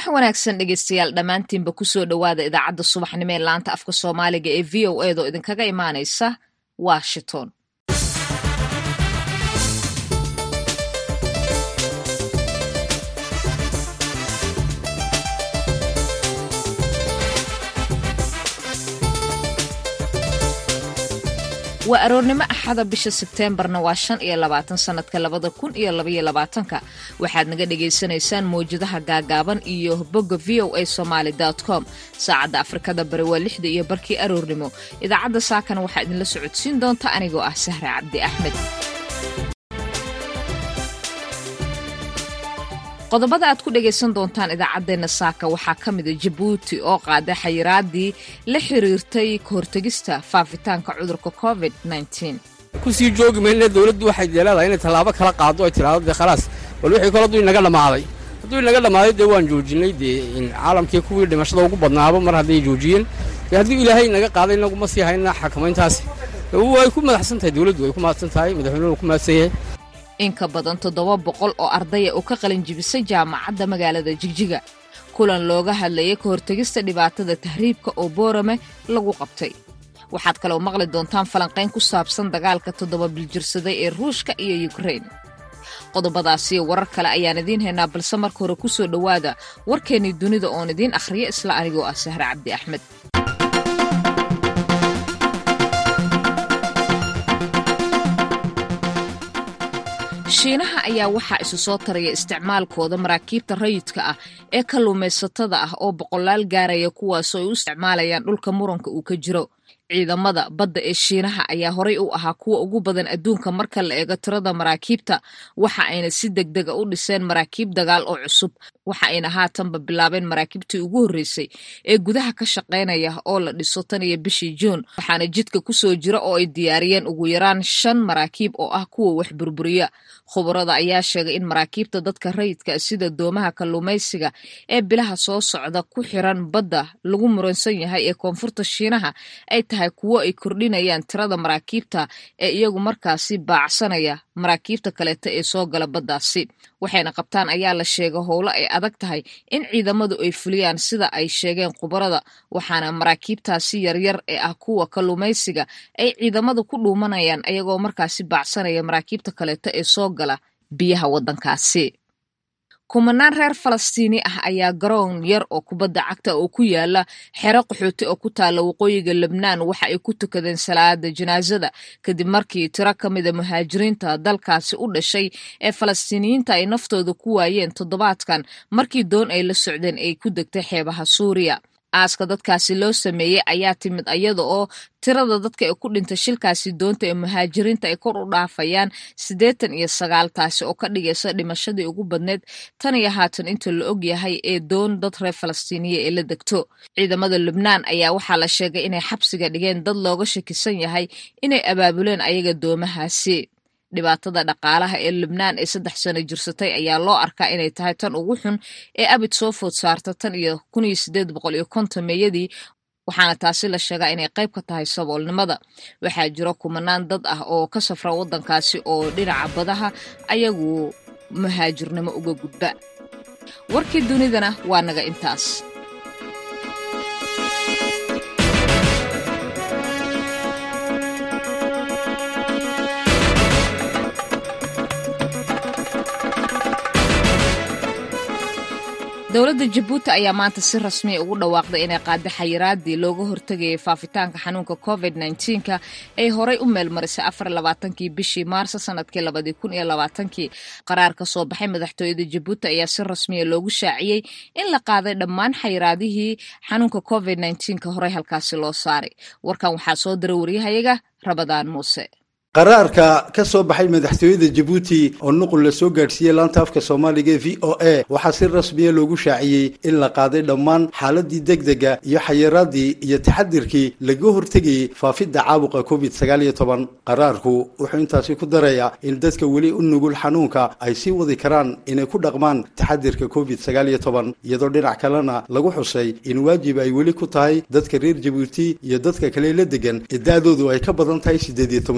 wanaagsan dhegeystayaal dhammaantiinba kusoo dhowaada idaacadda subaxnimo ee laanta afka soomaaliga ee v o edo idinkaga imaanaysa washington waa aroornimo axada bisha sebteembarna waa shan iyo labaatan sanadka labada kun iyo labaiyo labaatanka waxaad naga dhagaysanaysaan mawjadaha gaagaaban iyo bogga v o a somaali com saacadda afrikada bari waa lixda iyo barkii aroornimo idaacadda saakana waxaa idinla socodsiin doonta anigoo ah sahra cabdi axmed qodobada aad ku dhagaysan doontaan idaacaddeenna saaka waxaa ka mida jabuuti oo qaaday xayiraadii la xiriirtay kahortegista faafitaanka cudurka covid kusii joogi mayne dawladdu waxay leedahay inay tallaabo kala qaado ay tidhaahdo dee khalaas bal wixii kale hadduu inaga dhammaaday hadduu inaga dhammaaday dee waan joojinay dee caalamkii kuwii dhimashada ugu badnaaba mar hadday joojiyeen dee haddii ilaahay inaga qaaday inaguma sii hayna xakamayntaasi way ku madaxsan tahay dawladdu way ku mahadsan tahay madaxweynuhu ku mahadsan yahay in ka badan toddoba boqol oo ardaya oo ka qalin jibisay jaamacadda magaalada jigjiga kulan looga hadlayay ka hortegista dhibaatada tahriibka oo boorame lagu qabtay waxaad kaloo maqli doontaan falanqayn ku saabsan dagaalka toddoba biljirsaday ee ruushka iyo yukrein qodobadaasiyo warar kale ayaan idiin haynaa balse marka hore ku soo dhowaada warkeennii dunida oon idiin akhriyo isla anigoo ah sahre cabdi axmed shiinaha ayaa waxaa isu soo taraya isticmaalkooda maraakiibta rayidka ah ee kalluumaysatada ah oo boqolaal gaaraya kuwaasoo ay u isticmaalayaan dhulka muranka uu ka jiro ciidamada badda ee shiinaha ayaa horay u ahaa kuwa ugu badan adduunka marka la eego tirada maraakiibta waxa ayna si deg dega u dhiseen maraakiib dagaal oo cusub waxa ayna haatanba bilaabeen maraakiibtii ugu horreysay ee gudaha ka shaqaynaya oo la dhiso tan iyo bishii juun waxaana jidka kusoo jira oo ay diyaariyeen ugu yaraan shan maraakiib oo ah kuwa wax burburiya khubarada ayaa sheegay in maraakiibta dadka rayidka sida doomaha kalluumaysiga ee bilaha soo socda ku xiran badda lagu muransan yahay ee koonfurta shiinaha ay tahay kuwo ay kordhinayaan tirada maraakiibta ee iyagu markaasi baacsanaya maraakiibta kaleeta ee soo gala baddaasi waxayna qabtaan ayaa la sheega howlo ay adag tahay in ciidamadu ay fuliyaan sida ay sheegeen khubarada waxaana maraakiibtaasi yaryar ee ah kuwa kalluumaysiga ay ciidamadu ku dhuumanayaan ayagoo markaasi baacsanaya maraakiibta kaleeta ee soo gala biyaha waddankaasi kumanaan reer falastiini ah ayaa garoon yar oo kubadda cagta oo ku yaala xero qaxooti oo ku taalla waqooyiga lebnaan waxa ay ku tukadeen salaada janaasada kadib markii tiro ka mida muhaajiriinta dalkaasi u dhashay ee falastiiniyiinta ay naftooda ku waayeen toddobaadkan markii doon ay la socdeen ay ku degtay xeebaha suuriya aaska dadkaasi loo sameeyey ayaa timid iyada oo tirada dadka ee ku dhintay shilkaasi doonta ee muhaajiriinta ay kor u dhaafayaan siddeetan iyo sagaal taasi oo ka dhigaysa dhimashadii ugu badneyd tan iyo haatan inta la og yahay ee doon dad reer falastiiniya ee la degto ciidamada lubnaan ayaa waxaa la sheegay inay xabsiga dhigeen dad looga shakisan yahay inay abaabuleen ayaga doomahaasi dhibaatada dhaqaalaha ee lubnaan ee saddex sano jirsatay ayaa loo arkaa inay tahay tan ugu xun ee abid soo food saarta tan iyo kun iyo sideed boqol iyo konton meeyadii waxaana taasi la sheegaa inay qayb ka tahay saboolnimada waxaa jiro kumanaan dad ah oo ka safra waddankaasi oo dhinaca badaha ayagu muhaajirnimo uga gudba warkii dunidana waa naga intaas dowladda jabuuti ayaa maanta si rasmiya ugu dhawaaqday inay qaada xayiraadii looga hortegayay faafitaanka xanuunka covid nka ay horay u meelmarisay afarlabaatankii bishii maarso sanadkii labadii kun iyo labaatankii qaraar ka soo baxay madaxtooyada jabuuti ayaa si rasmiya loogu shaaciyey in la qaaday dhammaan xayiraadihii xanuunka covid nka horey halkaasi loo saaray warkan waxaa soo diray waryahayaga rabadaan muuse qaraarka ka soo baxay madaxtooyada jabuuti oo nuqul la soo gaadhsiiyey laanta afka soomaaliga ee v o a waxaa si rasmiya loogu shaaciyey in la qaaday dhammaan xaaladii degdega iyo xayiraadii iyo taxadirkii laga hortegayey faafidda caabuqa covid sagaal iyo toban qaraarku wuxuu intaasi ku darayaa in dadka weli u nugul xanuunka ay sii wadi karaan inay ku dhaqmaan taxadirka covid sagaal iyo toban iyadoo dhinac kalena lagu xusay in waajib ay weli ku tahay dadka reer jabuuti iyo dadka kale la degan ee da-doodu ay ka badan tahay siddeed iyo toban jir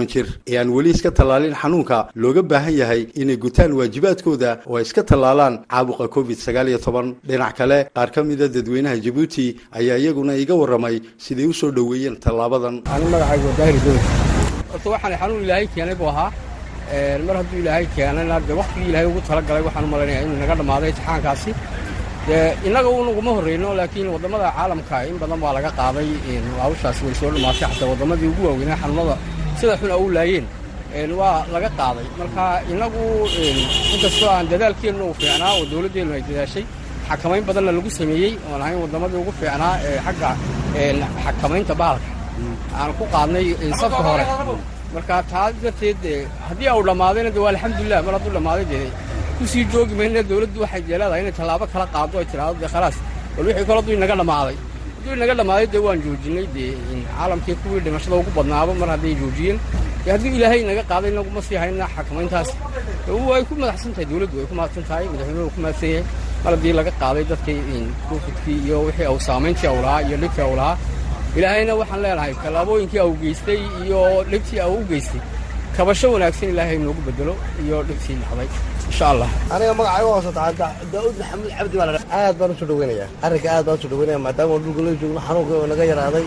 ee aan weli iska tallaalin xanuunka looga baahan yahay inay gutaan waajibaadkooda oo ay iska tallaalaan caabuqa covid sagaal iyo toban dhinac kale qaar ka mida dadweynaha jabuuti ayaa iyaguna iga warramay siday u soo dhoweeyeen tallaabadan ani magacaygu waa daahir dood horta waxaan xanuun ilaahay keenay buu ahaa mar hadduu ilaahay keenayna dee waktigii ilaahay ugu talagalay waxaan u malaynaya inuu naga dhammaaday imtixaankaasi dee innaga unaguma horrayno laakiin waddamada caalamka in badan baa laga qaaday hawshaasi way soo dhammaatay xataa waddamadii ugu waaweynaa xanuunada sida xun a u laayeen waa laga qaaday marka innagu inkastoo aan dadaalkeennu u fiicnaa oo dawladdeennu ay dadaashay xakamayn badanna lagu sameeyey oon ahayn waddamadii ugu fiicnaa ee xagga xakamaynta bahalka aan ku qaadnay safka hore marka taas darteed haddii au dhammaadayna de waa alxamdulilah mar hadduu dhammaaday dee ku sii joogi mayna dawladdu waxay leedahay inay tallaabo kala qaado ay tidhaahdo dee khalaas bal wixii kale hadduu inaga dhammaaday hadduu inaga dhammaaday dee waan joojinay dee caalamkii kuwii dhimashada ugu badnaaba mar hadday joojiyeen dee haddii ilaahay inaga qaaday inaguma sii hayna xakamayntaas way ku madaxsan tahay dawladdu way ku mahadsan tahay madaxweynuhu ku mahadsan yahay mar haddii laga qaaday dadkii covidkii iyo wixii au saamayntii au lahaa iyo dhibkii au lahaa ilaahayna waxaan leenahay tallaabooyinkii au geystay iyo dhibtii au u geystay kabasho wanaagsan ilaahay noogu bedelo iyo dhibtii dhacday insha allah aniga magacayga hoosata daa'uud maxamuud cabdi baa ladha aad baan usoo dhaweynaya arrinka aad baan usoo dhaweynaya maadaama dhulka la joogno xanuunka oo naga yaraaday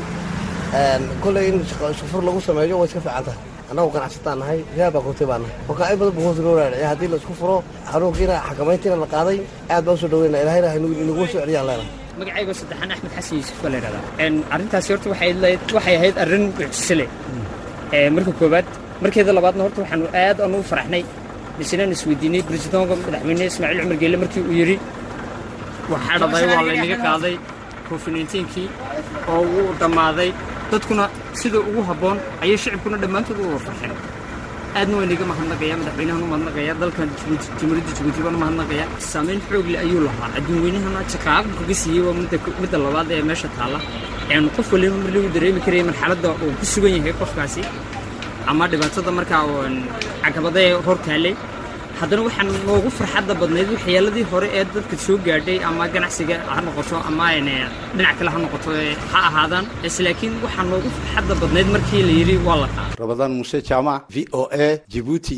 kolley in shufur lagu sameeyo way iska fiican tahay annagu ganacsataan nahay reer baa kootay baa nahay marka in badan buu hoos loo raadiciya haddii la isku furo xanuunkiina xakamayntiina la qaaday aad baan usoo dhaweynaya ilahayna inaguma soo celiyaan leenahay magacaygo saddexaan axmed xasan yuusuf baa la yidhahdaa arrintaasi horta waxay ahayd arrin mucjise leh marka koowaad markeeda labaadna horta waxaanu aad aanu u faraxnay misenaan isweydiinay bresidoonka madaxweyne ismaaciil cumar geelle markii uu yidhi waxaa dhaday waa laynaga qaaday covid-19kii oo wuu dhammaaday dadkuna sida ugu habboon ayay shicibkuna dhammaantood u warfarxeen aadna waa inaga mahadnaqaya madaxweynahan u mahadnaqaya dalkan jumhuuriyadda jabuuti baan u mahadnaqaya saamayn xoog leh ayuu lahaa adduunweynahana jakaaqu kaga siiyey waa midda labaad ee meesha taalla een qof waliba mar lagu dareemi karaya marxaladda uu ku sugan yahay qofkaasi ama dhibaatada markaa caqabadee hor taallay haddana waxaan noogu farxadda badnayd waxyaaladii hore ee dadka soo gaadhay ama ganacsiga ha noqoto ama dhinac kale ha noqoto ha ahaadaan laakiin waxaa noogu farxadda badnayd markii la yidhi waa la qaada rabadaan muuse jaamac v o a jibuuti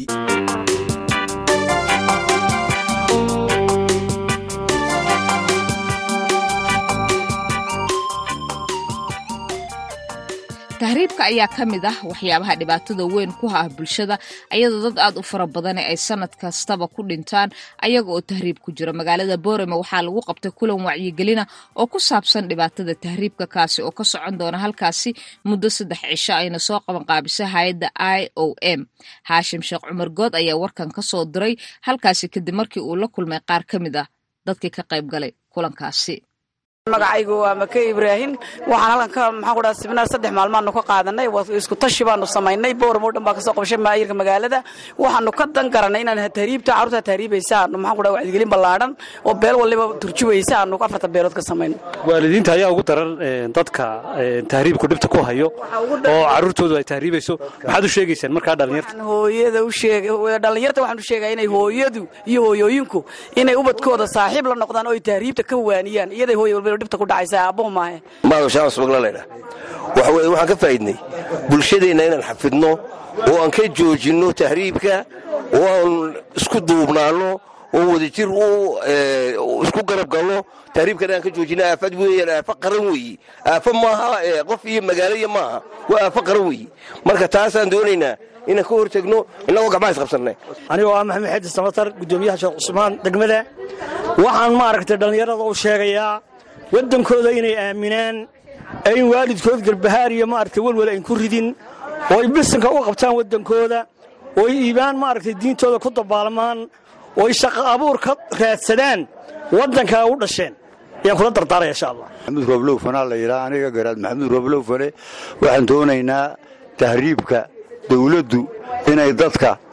tahriibka ayaa ka mid ah waxyaabaha dhibaatada weyn ku ah bulshada ayadoo dad aad u fara badane ay sanad kastaba ku dhintaan ayaga oo tahriib ku jira magaalada boorame waxaa lagu qabtay kulan wacyigelina oo ku saabsan dhibaatada tahriibka kaasi oo ka socon doona halkaasi muddo saddex cisho ayna soo qaban qaabisay hay-adda i o m haashim sheekh cumar good ayaa warkan ka soo diray halkaasi kadib markii uu la kulmay qaar ka mid ah dadkii ka qayb galay kulankaasi magacaygu waa make ibraahin waxaan halkan ka maxaan ku dhaha sibinaar saddex maalmaanu ka qaadanay isku tashi baanu samaynay bowram oo dhan baa kasoo qabshay maayirka magaalada waxaanu ka dan garanay inaan tahriibta carruurta tahriibaysa aanu maxaan ku dhaha wacdigelin ballaadhan oo beel waliba turjubaysa aanu afarta beelood ka samayno waalidiinta ayaa ugu daran dadka tahriibku dhibta ku hayo oo carruurtoodu ay tahriibayso maxaad u sheegaysaan markaa dhallinyarta hooyada u sheeg dhallinyarta waxaan u sheegaa inay hooyadu iyo hooyooyinku inay ubadkooda saaxiib la noqdaan oo ay tahriibta ka waaniyaan iyaday hooya walba dhibta ku dhacaysa aabbuhu maahe maado shaams bagla laydha waxa weye waxaan ka faa'idnay bulshadeenna inaan xafidno oo aan ka joojinno tahriibka oo aan isku duubnaanno oo wadajir isku garab galno tahriibkana aan ka joojinno aafad weeyaan aafa qaran weeye aafa maaha qof iyo magaaloya maaha waa aafa qaran weeye marka taasaan doonaynaa inaan ka hor tegno innagoo gacmaha isqabsannay anigoo ah maxamed xeedi samatar guddoomiyaha sheekh cusmaan degmada waxaan maaragtay dhallinyarada u sheegayaa waddankooda inay aaminaan ee in waalidkood garbahaar iyo maaragtay welwel ayn ku ridin oo ay bisanka u qabtaan waddankooda oo ay iibaan maaragtay diintooda ku dabaalmaan oo ay shaqo abuur ka raadsadaan waddankaa u dhasheen ayaan kula dardaaraya insha allah maxamuud rooblow fanaa la yidhaha aniga garaad maxamuud rooblow fane waxaan doonaynaa tahriibka dawladdu inay dadka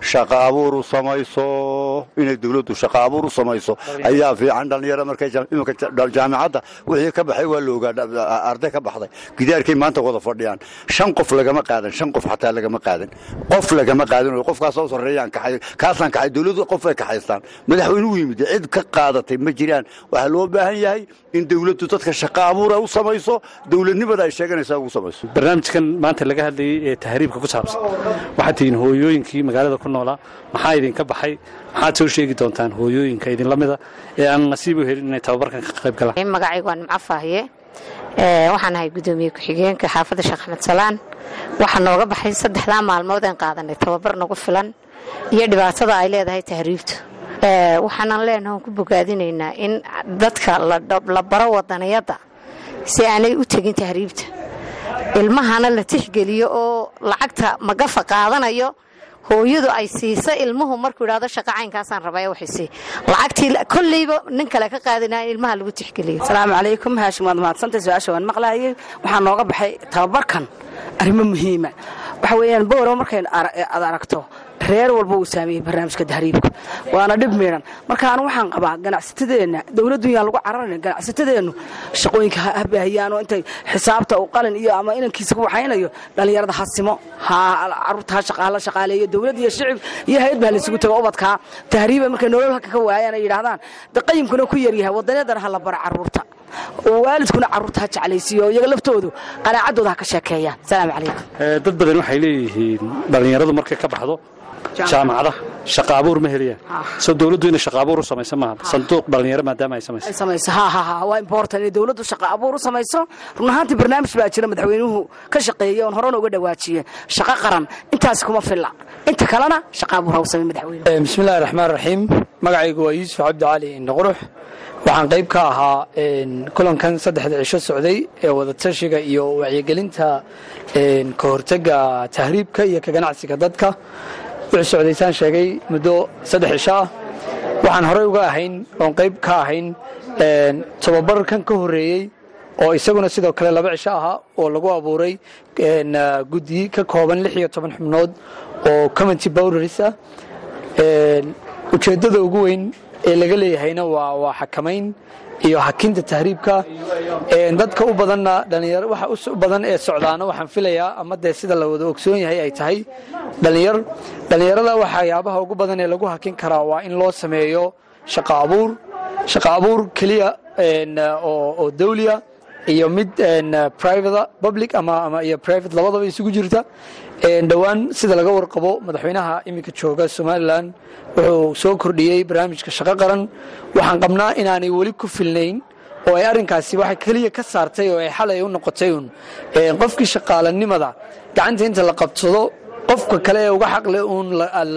shaqa abuur u samayso inay dowladdu shaqa abuur u samayso ayaa fiican dhallinyaro markay iminka jaamicadda wixii ka baxay waa la ogaa arday ka baxday gidaarkay maanta wada fadhiyaan shan qof lagama qaadan shan qof xataa lagama qaadan qof lagama qaadan qofkaas soo sarreeyaan kaxay kaasaan kaxay dowladdu qof ay kaxaystaan madaxweynuhu yimid cid ka qaadatay ma jiraan waxaa loo baahan yahay in dowladdu dadka shaqa abuura u samayso dowladnimada ay sheeganaysaa ugu samayso barnaamijkan maanta laga hadlayay ee tahriibka ku saabsan waxaad tihiin hooyooyinkii magaalada ku noolaa maxaa idinka baxay maxaad soo sheegi doontaan hooyooyinka idinla mida ee aan nasiib u helin inay tababarkan ka qayb galaan magacaygu waa nimco faahiye waxaan ahay guddoomiye ku-xigeenka xaafadda sheekh axmed salaan waxaa nooga baxay saddexdaa maalmood aan qaadanay tababar nagu filan iyo dhibaatada ay leedahay tahriibtu waxaanan leenaha ku bogaadinaynaa in dadka la baro wadaniyadda si aanay u tegin tahriibta ilmahana la tixgeliyo oo lacagta magafa qaadanayo hooyadu ay siisa ilmuhu markuu idhahdo shaqa caynkaasaan rabaa waxaysi lacagtii kolleyba nin kale ka qaadinaa in ilmaha lagu tixgeliyo asalaamu calaykum haashim waad mahadsantay su-aasha waan maqlaayay waxaa nooga baxay tababarkan arrimo muhiima waxa weeyaan bowraba markay aad aragto reer walba uu saameeyey barnaamijka tahriibka waana dhib miidhan marka anu waxaan qabaa ganacsatadeenna dowladdu yaan lagu cararayn ganacsatadeennu shaqooyinka ha baahiyaanoo intay xisaabta u qalin iyo ama inankiisa ku waxaynayo dhallinyarada ha simo ha caruurta ha la shaqaaleeyo dowladd iyo shicib iyo hay-ad baa laysugu tago ubadkaa tahriiba markay nolol halka ka waayaan ay yidhaahdaan de qayimkuna ku yaryahay wadanyadana ha la bara caruurta waalidkuna caruurta ha jeclaysiiyo iyaga laftoodu qanaacaddooda ha ka sheekeeyaan asalaamu calaykum dad badan waxay leeyihiin dhallinyaradu markay ka baxdo jaamacadaha shaqa abuur ma heliyaan soo dowladdu inay shaqa abuur u samayso maaha sanduuq dhallinyaro maadaama ay samayso ay samayso ha ha ha waa important inay dowladdu shaqa abuur u samayso run ahaantii barnaamij baa jira madaxweynuhu ka shaqeeyey oon horena uga dhawaajiye shaqo qaran intaas kuma filla inta kalena shaqa abuur ha u samay madaxweynuhu bismillahi raxmaan raxiim magacaygu waa yuusuf cabdi cali indhaqurux waxaan qayb ka ahaa kulankan saddexda cisho socday ee wadatashiga iyo wacyigelinta ka hortega tahriibka iyo ka ganacsiga dadka wuxuu socdaysaan sheegay muddo saddex cisho ah waxaan horey uga ahayn oon qayb ka ahayn tababarkan ka horreeyey oo isaguna sidoo kale laba cisho ahaa oo lagu abuuray guddi ka kooban lix iyo toban xubnood oo community bowdaris ah ujeeddada ugu weyn ee laga leeyahayna waa waa xakamayn iyo hakinta tahriibka dadka u badanna dhalinyaro waxa u badan ee socdaana waxaan filayaa ama dee sida la wada ogsoon yahay ay tahay dhalinyar dhalinyarada waxyaabaha ugu badan ee lagu hakin karaa waa in loo sameeyo shaqa abuur shaqa abuur keliya oo dawliya iyo mid private public ama ama iyo private labadaba isugu jirta dhowaan sida laga warqabo madaxweynaha iminka jooga somalilan wuxuu soo kordhiyey barnaamijka shaqo qaran waxaan qabnaa inaanay weli ku filnayn oo ay arrinkaasi waxay keliya ka saartay oo ay xalay u noqotay uun qofkii shaqaalanimada gacanta inta la qabsado qofka kale ee uga xaqle uun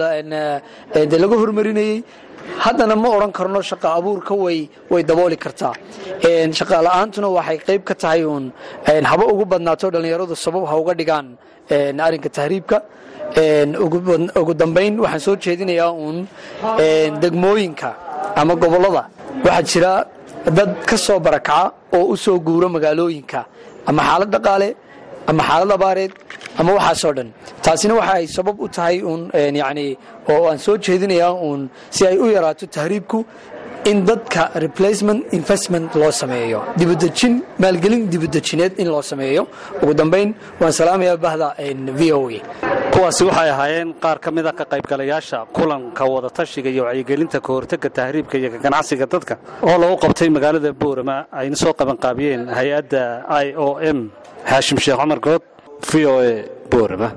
de laga hormarinayey haddana ma odhan karno shaqa abuurka way way dabooli kartaa shaqa la-aantuna waxay qayb ka tahay uun haba ugu badnaato dhallinyaradu sabab ha uga dhigaan arrinka tahriibka ugu dambayn waxaan soo jeedinayaa uun degmooyinka ama gobollada waxaa jira dad ka soo barakaca oo u soo guuro magaalooyinka ama xaalad dhaqaale ama xaalad abaareed ama waxaasoo dhan taasina waxa ay sabab u tahay uun yani oo aan soo jeedinayaa uun si ay u yaraato tahriibku in dadka replacement investment loo sameeyo dibudejin maalgelin dibudejineed in loo sameeyo ugu dambayn waan salaamayaa bahda v o a kuwaasi waxay ahaayeen qaar ka mida ka qaybgalayaasha kulanka wadatashiga iyo wacyigelinta ka hortega tahriibka iyo ka ganacsiga dadka oo lagu qabtay magaalada boorama ayna soo qabanqaabiyeen hay-adda i o m xaashim sheekh cumar good v o a boorama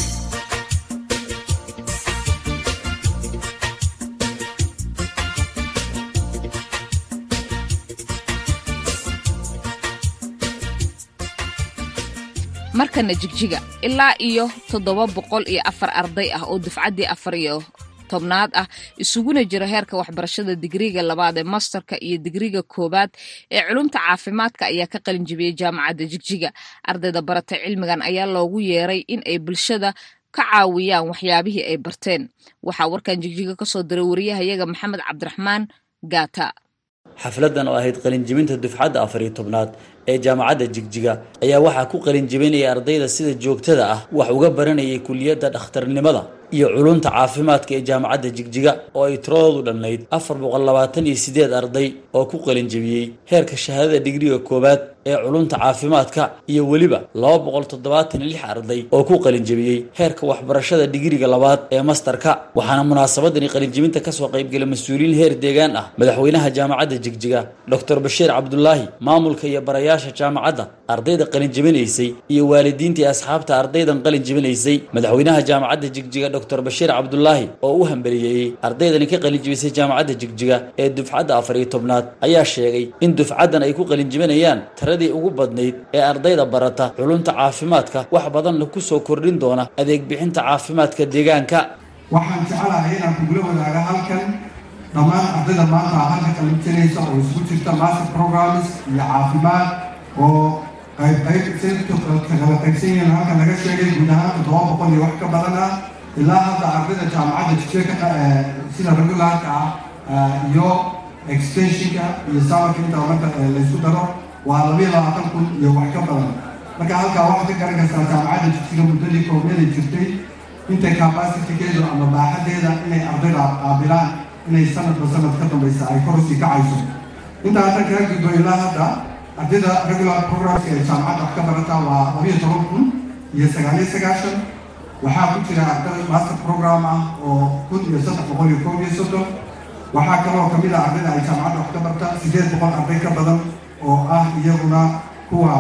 markana jigjiga ilaa iyo toddoba boqol iyo afar arday ah oo dufcaddii afar iyo tobnaad ah isuguna jira heerka waxbarashada digriga labaad ee masterka iyo digriga koowaad ee culumta caafimaadka ayaa ka qalin jibiyey jaamacadda jigjiga ardayda baratay cilmigan ayaa loogu yeeray in ay bulshada ka caawiyaan waxyaabihii ay barteen waxaa warkan jigjiga kasoo diray wariyahayaga maxamed cabdiraxmaan gaata xafladan oo ahayd qalinjibinta dufcadda afar iyo tobnaad ee jaamacadda jigjiga ayaa waxaa ku qalinjibinaya ardayda sida joogtada ah wax uga baranayay kuliyadda dhakhtarnimada iyo culunta caafimaadka ee jaamacadda jigjiga oo ay tiradoodu dhannayd afar boqol labaatan iyo sideed arday oo ku qalinjabiyey heerka shahaadada digriga koowaad ee culunta caafimaadka iyo weliba laba boqol toddobaatan iyo lix arday oo ku qalinjabiyey heerka waxbarashada digriga labaad ee mastarka waxaana munaasabadani qalinjabinta kasoo qaybgala mas-uuliyiin heer deegaan ah madaxweynaha jaamacadda jigjiga doctor bashiir cabdulaahi maamulka iyo barayaasha jaamacadda ardayda qalinjabinaysay iyo waalidiinta iyo asxaabta ardaydan qalinjabinaysay madaxweynaha jaamacadda jigjiga doctor bashiir cabdulaahi oo u hambaliyeeyey ardaydani ka qalinjabisay jaamacadda jigjiga ee dufcadda afar iyo tobnaad ayaa sheegay in dufcaddan ay ku qalinjabinayaan tiradii ugu badnayd ee ardayda barata culunta caafimaadka wax badanna ku soo kordhin doona adeeg bixinta caafimaadka deegaanka waxaan jecelahay inaan kugula wadaaga halkan dhammaan ardayda maanta halka qalinjinaysa oo isugu jirta master programs iyo caafimaad oo qayb qayb kala qaybsan yihiin halkan laga sheegay guud ahaan toddoba boqol iyo wax ka badan ah ilaa hadda ardayda jaamacadda jijeka sida regularka ah iyo extensionka iyo samarka inta marka laysku daro waa labiyo labaatan kun iyo wax ka badan marka halkaa waxaad ka garan kartaa jaamacadda jijsiga muddadii koobeeday jirtay intay capacity-keedu ama baaxadeeda inay ardayda qaabilaan inay sanadba sanad ka dambaysa ay korusii kacayso intaa hadda kaga gudbo ilaa hadda ardayda regular programska ee jaamacadda wax ka barataa waa labiyo toban kun iyo sagaaliyo sagaashan waxaa ku jira arday master program ah oo kun iyo saddex boqol iyo koob iyo soddon waxaa kaloo kamid ah ardayda ay jaamacadda wax ka barta sideed boqol arday ka badan oo ah iyaguna kuwa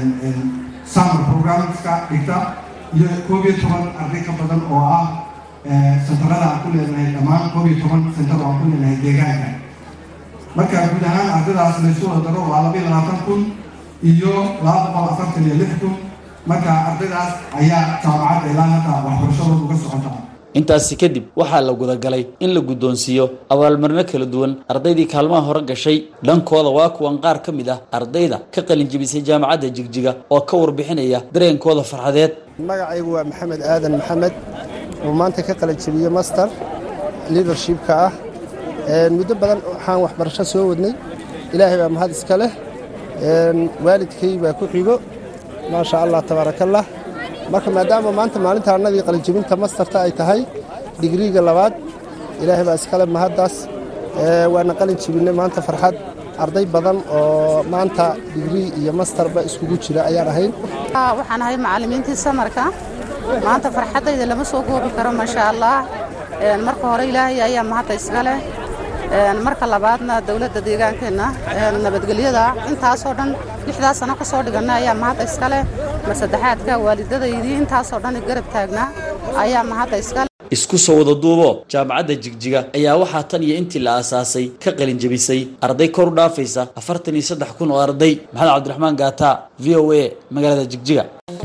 summer programska dhigta iyo koob iyo toban arday ka badan oo ah sentarada aan ku leenahay dhammaan koob iyo toban sentar oo aan ku leenahay deegaanka marka guud ahaan ardaydaas laysu wada daro waa labiyo labaatan kun iyo laba boqol afartan iyo lix kun marka ardaydaas ayaa jaamacadda ilaa hadda waxbarashadooda uga socota intaasi kadib waxaa la gudagalay in la guddoonsiiyo abaalmarino kala duwan ardaydii kaalmaha hore gashay dhankooda waa kuwan qaar ka mid ah ardayda ka qalinjabisay jaamacadda jigjiga oo ka warbixinaya dareenkooda farxadeed magacaygu waa maxamed aadan maxamed oo maanta ka qalinjabiye master leadershipka ah muddo badan waxaan waxbarasho soo wadnay ilaahay baa mahad iska leh waalidkay baa ku xigo maasha allah tabaarakallah marka maadaama maanta maalinta annadii qalinjabinta mastarta ay tahay digriiga labaad ilaahay baa iskale mahaddaas waana qalin jabinay maanta farxad arday badan oo maanta digrii iyo mastarba iskugu jira ayaan ahayn waxaan ahay macallimiintii samarka maanta farxaddayda lama soo goobi karo maasha allah marka hore ilaahay ayaa mahadda iska leh marka labaadna dowladda deegaankeenna nabadgelyada intaasoo dhan lixdaa sano ka soo dhiganna ayaa mahadda iska leh mar saddexaadka waalidadaydii intaasoo dhan garab taagnaa ayaa mahadda iska leh isku soo wada duubo jaamacadda jigjiga ayaa waxaa tan iyo intii la aasaasay ka qalin jabisay arday kor u dhaafaysa afartan iyo saddex kun oo arday maxamed cabdiraxmaan gaata v o a magaalada jigjiga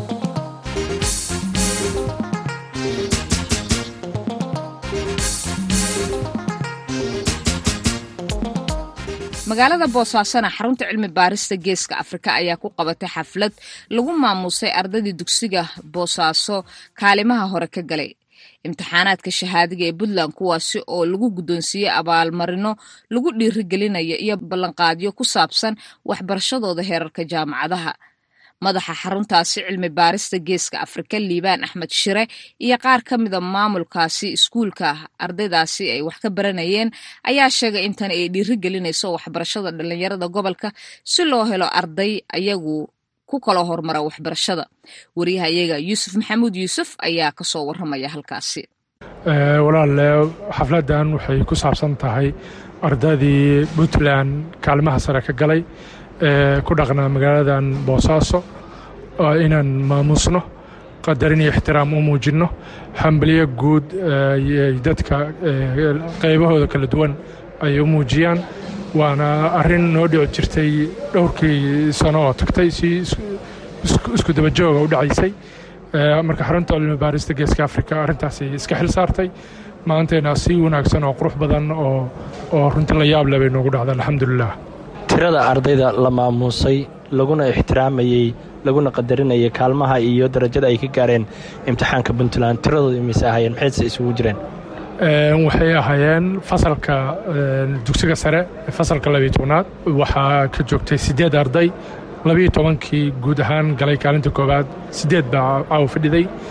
magaalada boosaasona xarunta cilmi baarista geeska afrika ayaa ku qabatay xaflad lagu maamuusay ardaydii dugsiga boosaaso kaalimaha hore ka galay imtixaanaadka shahaadiga ee puntland kuwaasi oo lagu guddoonsiiyey abaalmarino lagu dhiirigelinayo iyo ballanqaadyo ku saabsan waxbarashadooda heerarka jaamacadaha madaxa xaruntaasi cilmi baarista geeska afrika liibaan axmed shire iyo qaar ka mida maamulkaasi iskuulka ardaydaasi ay wax ka baranayeen ayaa sheegay intan ay dhiirigelinayso waxbarashada dhalinyarada gobolka si loo helo arday ayagu ku kala hormara waxbarashada wariyaha iyaga yuusuf maxamuud yuusuf ayaa kasoo waramaya halkaasi walaale xafladan waxay ku saabsan tahay ardaydii puntland kaalimaha sare ka galay ee ku dhaqnaa magaaladan boosaaso inaan maamuusno qadarin iyo ixtiraam u muujinno hambalyo guud dadka qaybahooda kala duwan ay u muujiyaan waana arrin noo dhici jirtay dhowrkii sano oo tagtay si isku dabajooga u dhacaysay marka xarunta cilmi baarista geeska afrika arrintaasi iska xil saartay maantayna si wanaagsan oo qurux badan oo runti la yaab leh bay noogu dhacda alxamdulilah tirada ardayda la maamuusay laguna ixtiraamayey laguna qadarinayay kaalmaha iyo darajada ay ka gaareen imtixaanka puntland tiradooda imise ahaayeen maxayse isugu jireen waxay ahaayeen fasalka dugsiga sare fasalka labiyo tobnaad waxaa ka joogtay siddeed arday labiyo tobankii guud ahaan galay kaalinta koowaad siddeed baa caawa fadhiday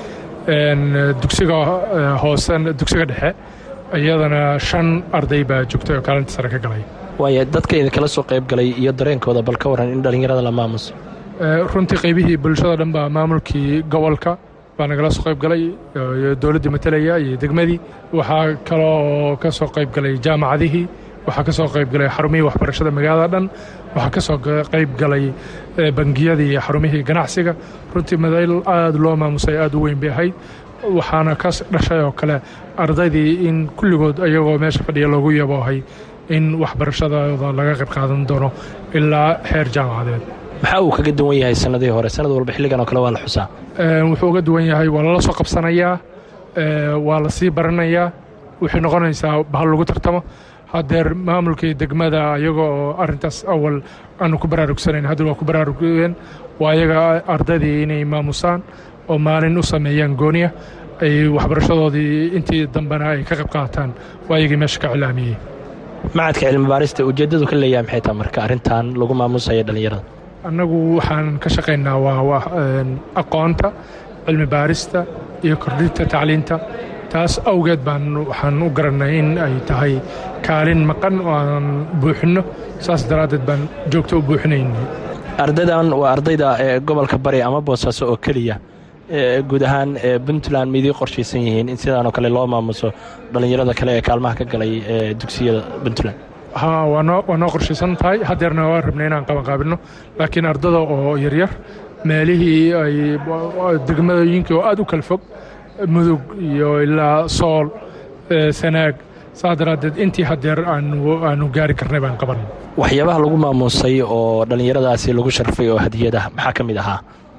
dugsiga hoose dugsiga dhexe iyadana shan arday baa joogtay oo kaalinta sare ka galay waaya dadka idinkala soo qayb galay iyo dareenkooda bal ka waran in dhallinyarada la maamuso runtii qaybihii bulshada dhan baa maamulkii gobolka baa nagala soo qayb galay iyo dowladdii matalaya iyo degmadii waxaa kaloo ka soo qayb galay jaamacadihii waxaa ka soo qayb galay xarumihii waxbarashada magaalada dhan waxaa ka soo qayb galay bangiyadii iyo xarumihii ganacsiga runtii madayl aad loo maamusay aad u weyn bay ahayd waxaana ka dhashay oo kale ardaydii in kulligood ayagoo meesha fadhiya loogu yaboohay in waxbarashadooda laga qayb qaadan doono ilaa xeer jaamacadeed maxaa uu kaga duwan yahay sannadihii hore sannad walba xilligan oo kale waa la xusaa wuxuu uga duwan yahay waa lala soo qabsanayaa waa la sii baranayaa waxay noqonaysaa bahal lagu tartamo haddeer maamulkii degmada ayaga oo arrintaas awal aanu ku baraarugsanayn hadda waa ku baraarugeen waa ayaga ardaydii inay maamusaan oo maalin u sameeyaan gooniya ay waxbarashadoodii intii dambena ay ka qayb qaataan waa ayagii meesha ka cilaamiyey macadka cilmi baarista ujeeddadu ka leeyahay maxay tahay marka arrintan lagu maamusayo dhallinyarada annagu waxaan ka shaqaynaa waa aqoonta cilmi baarista iyo kordhinta tacliinta taas awgeed baan waxaan u garannay in ay tahay kaalin maqan oo aan buuxinno saas daraaddeed baan joogto u buuxinaynay ardaydan waa ardayda ee gobolka bari ama boosaaso oo keliya guud ahaan puntland miidii qorshaysan yihiin in sidaanoo kale loo maamuso dhallinyarada kale ee kaalmaha ka galay ee dugsiyada puntland ha waa noo waa noo qorshaysan tahay haddeerna waa rabnay inaan qabanqaabinno laakiin ardada oo yaryar meelihii ay degmadooyinkii oo aad u kala fog mudug iyo ilaa sool sanaag saas daraaddeed intii haddeer aanu gaari karnay baan qaban waxyaabaha lagu maamuusay oo dhallinyaradaasi lagu sharfay oo hadiyada maxaa ka mid ahaa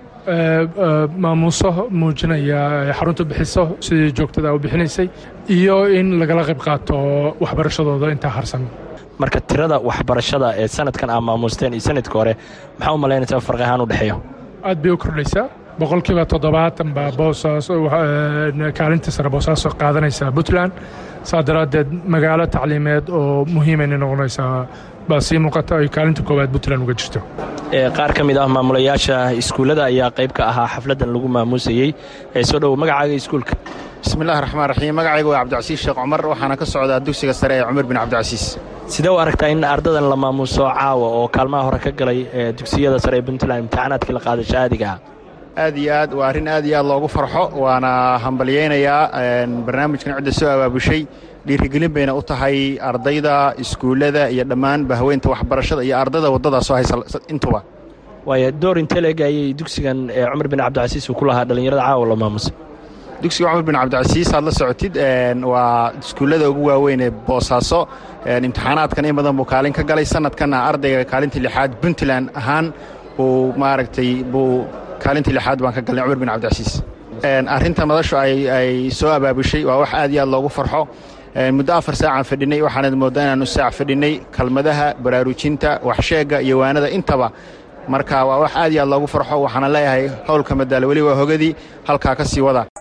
maamuuso muujinaya xarunta bixiso sidii joogtada u bixinaysay iyo in lagala qayb qaato waxbarashadooda intaa harsan marka tirada waxbarashada ee sanadkan aa maamuusteen iyo sanadka hore maxaa u malaynaysaa farqi ahaan u dhexeeyo aad bay u kordhaysaa boqolkiiba toddobaatan baa boosaaso kaalinta sare boosaaso qaadanaysaa puntland saa daraaddeed magaalo tacliimeed oo muhiimayna noqonaysaa baa sii muuqata ay kaalinta koowaad puntland uga jirto qaar ka mid ah maamulayaasha iskuullada ayaa qayb ka ahaa xafladdan lagu maamuusayey ee soo dhowo magacaaga iskuulka bismillahi raxmaan raxiim magacaygu waa cabdicasiis sheekh cumar waxaana ka socdaa dugsiga sare ee cumar bin cabdicasiis sidee u aragtaa in ardadan la maamuuso caawa oo kaalmaha hore ka galay dugsiyada sare ee puntland imtixaanaadkii la qaaday shahaadiga ah aad iyo aad waa arrin aad iyo aad loogu farxo waana hambalyaynayaa barnaamijkan cidda soo abaabushay dhiirigelin bayna u tahay ardayda iskuullada iyo dhammaan bahweynta waxbarashada iyo ardayda waddadaas soo haysa intuba waaya door intee la eg ayay dugsigan cumar bin cabdicasiis uu ku lahaa dhallinyarada caawa la maamusay dugsiga cumar bin cabdicasiis aad la socotid waa iskuullada ugu waaweyn ee boosaaso imtixaanaadkan in badan buu kaalin ka galay sanadkanna ardayga kaalinta lixaad puntland ahaan buu maaragtay buu kaalintii lixaad baan ka galnay cumar bin cabdicasiis arrinta madashu ay soo abaabushay waa wax aad iyo aad loogu farxo muddo afar saacaan fadhinay waxaanad mooddaa inaanu saac fadhinay kalmadaha baraarujinta waxsheegga iyo waanada intaba marka waa wax aad iyo aad loogu farxo waxaana leeyahay howlka madaala weli waa hogadii halkaa ka sii wada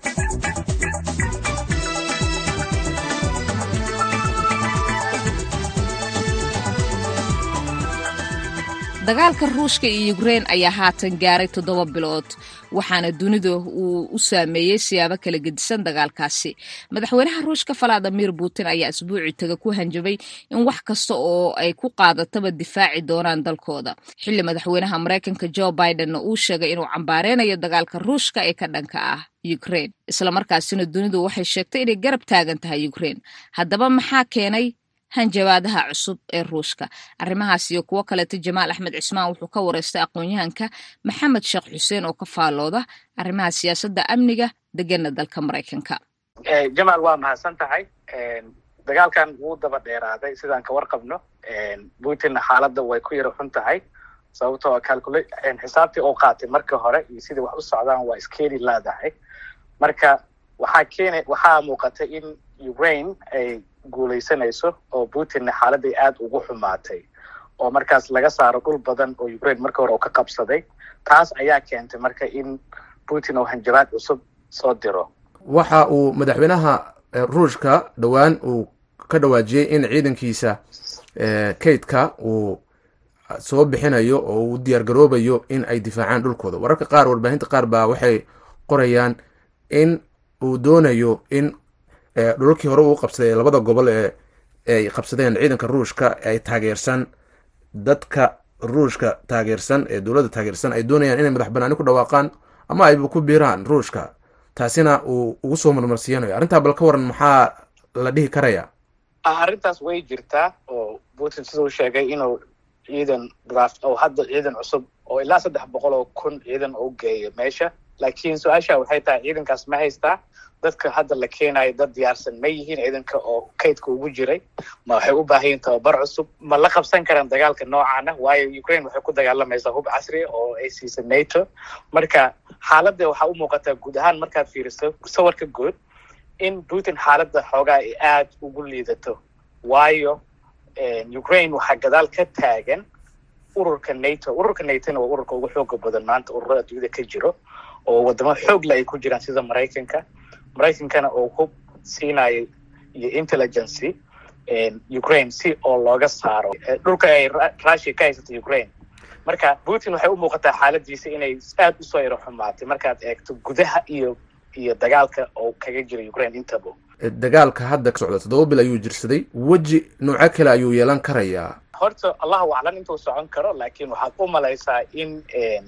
dagaalka ruushka iyo yukrein ayaa haatan gaaray toddoba bilood waxaana dunida uu u saameeyey siyaabo kala gedisan dagaalkaasi madaxweynaha ruushka valadimir putin ayaa asbuucii taga ku hanjabay in wax kasta oo ay ku qaadataba difaaci doonaan dalkooda xilli madaxweynaha maraykanka jo bidenna uu sheegay inuu cambaareynayo dagaalka ruushka ee ka dhanka ah yukrein islamarkaasina dunidu waxay sheegtay inay garab taagan tahay yukrein haddaba maxaa keenay hanjabaadaha cusub ee ruushka arrimahaas iyo kuwo kaleeto jamaal axmed cismaan wuxuu ka wareystay aqoon-yahanka maxamed sheekh xuseen oo ka faallooda arrimaha siyaasadda amniga degana dalka maraykanka jamaal waa mahadsan tahay dagaalkan wuu daba dheeraaday sidaan ka warqabno putin xaaladda way ku yara xun tahay sababtoo calcula xisaabtii uu qaatay markii hore iyo sidai wax u socdaan waa iskeeni laadahay marka waxaa keena waxaa muuqatay in ukraine ay guulaysanayso oo putinna xaaladday aad ugu xumaatay oo markaas laga saaro dhul badan oo ukraine marka hore uu ka qabsaday taas ayaa keentay marka in putin uu hanjabaad cusub soo diro waxa uu madaxweynaha ruushka dhowaan uu ka dhawaajiyey in ciidankiisa kaydka uu soo bixinayo oo uu diyaar garoobayo in ay difaacaan dhulkooda wararka qaar warbaahinta qaar baa waxay qorayaan in uu doonayo in dhulalkii hore uu qabsaday labada gobol ee ay qabsadeen ciidanka ruushka ay taageersan dadka ruushka taageersan ee dowladda taageersan ay doonayaan inay madax banaani ku dhawaaqaan ama ayba ku biiraan ruushka taasina uu ugu soo marmarsiinayo arrintaa bal ka waran maxaa la dhihi karaya arrintaas way jirtaa oo putin siduu sheegay inuu ciidan draft oo hadda ciidan cusub oo ilaa saddex boqol oo kun ciidan u geeyo meesha laakiin su-aasha waxay tahay ciidankaas ma haystaa dadka hadda la keenayo dad diyaarsan ma yihiin ciidanka oo kaydka ugu jiray ma waxay u baahan yihin tababar cusub ma la qabsan karaan dagaalka noocaana waayo ukraine waxay ku dagaalamaysaa hub casri oo ay siisa nato marka xaaladda waxaa u muuqataa guud ahaan markaad fiiriso sawirka guud in putin xaaladda xoogaa ay aada ugu liidato waayo ukraine waxaa gadaal ka taagan ururka nato ururka natona waa ururka ugu xooga badan maanta ururada adduunyada ka jiro oo wadamo xoogla ay ku jiraan sida maraykanka maraykankana oo hub siinayo iyo intelligency ukraine si oo looga saaro dhulka ay russia ka haysato ukraine marka putin waxay u muuqataa xaaladiisa inay aada usoo yaro xumaatay markaad eegto gudaha iyo iyo dagaalka oo kaga jira ukraine intaba dagaalka hadda ka socda toddoba bil ayuu jirsaday weji nooco kale ayuu yeelan karayaa horta allahu aclan intuu socon karo laakiin waxaad u malaysaa in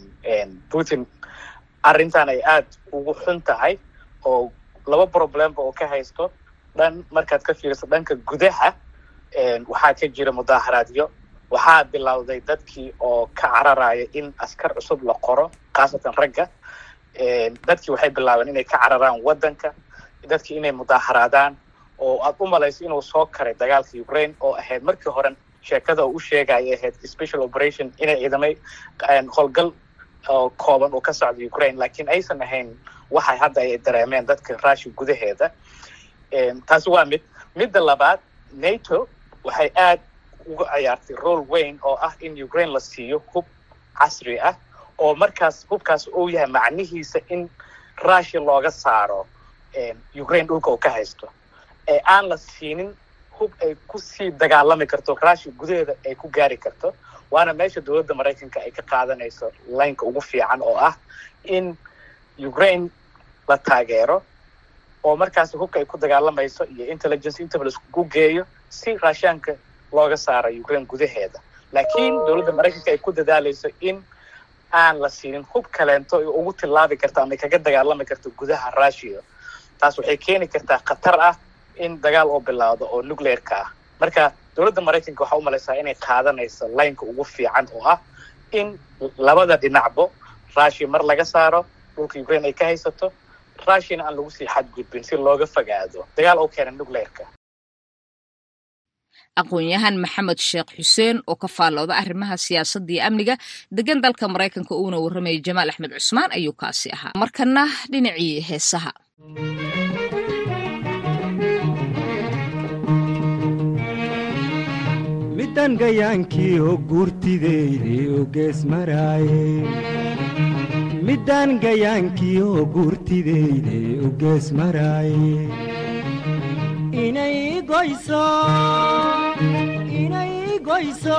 putin arrintan ay aada ugu xun tahay oo laba problemba oo ka haysto dhan markaad ka fiiriso dhanka gudaha waxaa ka jira mudaaharaadyo waxaa bilowday dadkii oo ka cararaya in askar cusub la qoro khaasatan ragga dadkii waxay bilaabeen inay ka cararaan waddanka dadkii inay mudaaharaadaan oo aad u malayso inuu soo karay dagaalka ukraine oo ahayd markii hore sheekada uu u sheegaya ahayd special operation inay ciidamay howlgal oo kooban uu ka socda ukraine laakiin aysan ahayn waxay hadda ay dareemeen dadka russia gudaheeda taasi waa mid midda labaad nato waxay aad uga ciyaartay role weyn oo ah in ukraine la siiyo hub casri ah oo markaas hubkaas uu yahay macnihiisa in russia looga saaro ukraine dhulka uu ka haysto ee aan la siinin hub ay kusii dagaalami karto russia gudaheeda ay ku gaari karto waana meesha dowladda maraykanka ay ka qaadanayso laynka ugu fiican oo ah in ukraine la taageero oo markaas hubka ay ku dagaalamayso iyo intelligence intaba laiskugu geeyo si raashaanka looga saaro ukraine gudaheeda laakiin dowladda maraykanka ay ku dadaalayso in aan la siinin hub kaleento ay ugu tillaabi karto ama ay kaga dagaalami karto gudaha russia taas waxay keeni kartaa khatar ah in dagaal oo bilaawdo oo nuclearka ah marka dowladda maraykanka waxaa u malaysaa inay qaadanayso laynka ugu fiican oo ah in labada dhinacbo russia mar laga saaro dhulka ukraine ay ka haysato russiana aan lagu sii xadgudbin si looga fogaado dagaal oo keena nuclearka aqoon-yahan maxamed sheekh xuseen oo ka faallooda arrimaha siyaasadda iyo amniga degan dalka maraykanka uuna warramayay jamaal axmed cusmaan ayuu kaasi ahaa markana dhinacii heesaha midan gayaankii oo guurtideyde oo gees maraaye middaan gayaankii oo guurtideyde oo gees maraaye inay goyso inay goyso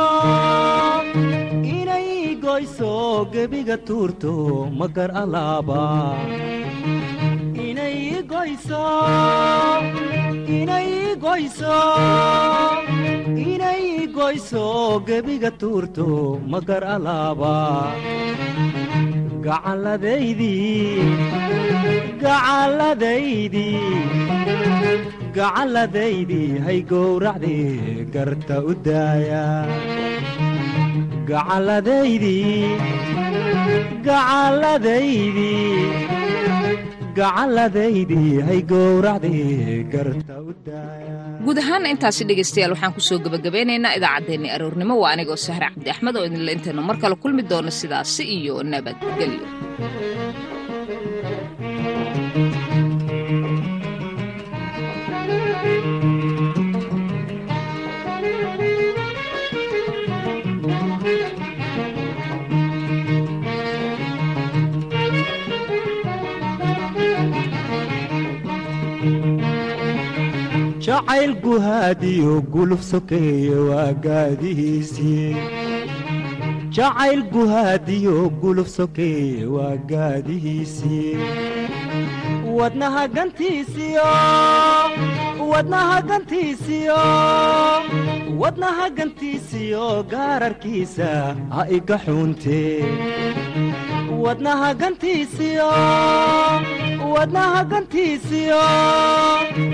inay goyso gebiga tuurto magar alaaba inay goyso inay goyso inay goyso gebiga tuurto magar alaaba gacalladaydii hay gowracdii garta u daaya gacalladaydii hay gowracdii garta u daaya guud ahaan intaasi dhegaystayaal waxaan kusoo gebagabeynaynaa idaacaddeenni aroornimo waa anigoo sahre cabdi axmed oo idinla intaynu mar kale kulmi doono sidaasi iyo nabadgelyo jacayl guhaadiyo guluf sokeeye waa gaadihiisii jacayl guhaadiyo guluf sokeeye waa gaadihiisii wadnaha gantiisiyo wadnaha gantiisiyo wadnaha gantiisiyo gaararkiisa ha iga xuuntee wadnaha gantiisiyo wadnaha gantiisiyo